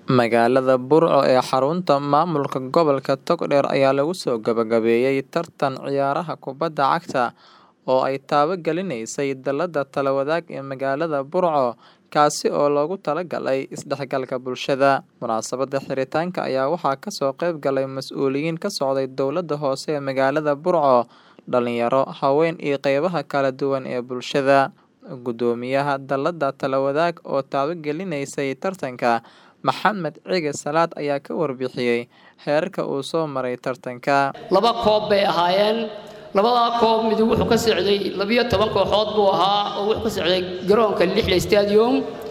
Magaalada Burco ee xarunta maamulka gobolka Togdheer ayaa lagu soo gabagabeeyay tartan ciyaaraha kubadda cagta oo ay taabagelinaysa dallada talo wadaag ee magaalada Burco kaasi oo loogu talagalay isdhexgalka bulshada. Munaasabadda xiritaanka ayaa waxaa kasoo qayb galay mas'uuliyiin ka socday dowladda hoose ee magaalada Burco, dhalinyaro, haween iyo qeybaha kala duwan ee bulshada. Guddoomiyaha dallada talo wadaag oo taabagelinayay tartanka, Maxamed Cige Salaad ayaa ka warbixiyay heerarka uu soo maray tartanka. laba koob bay ahaayeen labadaa koob mid wuxuu ka socday labiyo toban kooxood buu ahaa oo wuxuu ka socday garoonka lixle stadium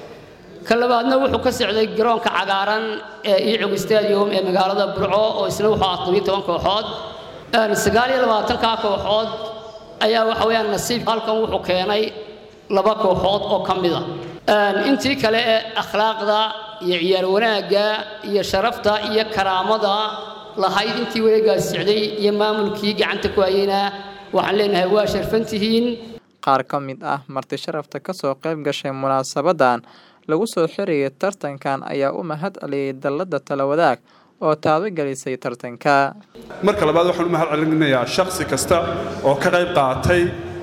ka labaadna wuxuu ka socday garoonka cagaaran ee iicug stadium ee magaalada burco oo isna wuxuu ahaa labiyo toban kooxood sagaal iyo labaatankaa kooxood ayaa waxa weeyaan nasiib halkan wuxuu keenay laba kooxood oo ka mid a intii kale ee akhlaaqda iyo ciyaar wanaagga iyo sharafta iyo karaamada lahayd intii wareegaas socday iyo maamulkii gacanta ku hayeyna waxaan leenahay waa sharfantihiin Qaar ka mid ah marti sharafta kasoo qayb gashay munaasabadan lagu soo xiriyay tartankan ayaa u mahad celiyay dallada talo wadaag oo taabagelisay tartanka. marka labaad waxaan u mahad celinayaa shakhsi kasta oo ka qayb qaatay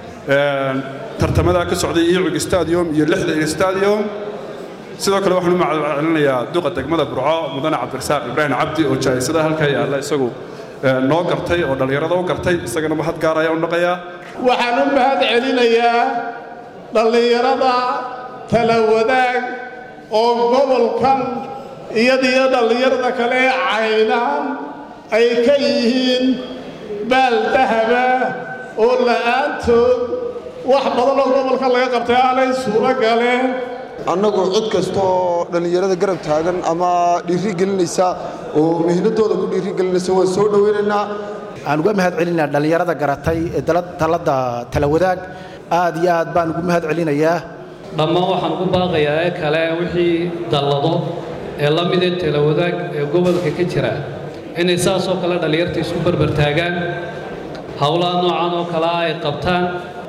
tartamada ka socday iicug stadium iyo lixda stadium sidoo kale waxaan u mahad celinayaa duqa degmada burco mudane cabdirasaaq ibraahim cabdi oo jaayisada halkaa yaalla isagu noo gartay oo dhallinyarada u gartay isagana mahad gaar ayaa u dhaqayaa waxaan u mahad celinayaa dhallinyarada tala wadaag oo gobolkan iyadiyo dhallinyarada kale ee caynaan ay ka yihiin baal dahaba oo la'aantood wax badan oo gobolka laga qabtay aanay suuro galeen annagu cid kasta oo dhallinyarada garab taagan ama dhiiri gelinaysa oo mihnadooda ku dhiiri gelinaysa waan soo dhowaynaynaa aan uga mahad celinaa dhallinyarada garatay ee talada tala wadaag aad iyo aad baan ugu mahad celinayaa dhammaan waxaan ugu baaqayaa ee kale wixii dallado ee la mid ee tala wadaag ee gobolka ka jira inay saasoo kale dhallinyarta isku barbar taagaan howlaha noocan oo kale ah ay qabtaan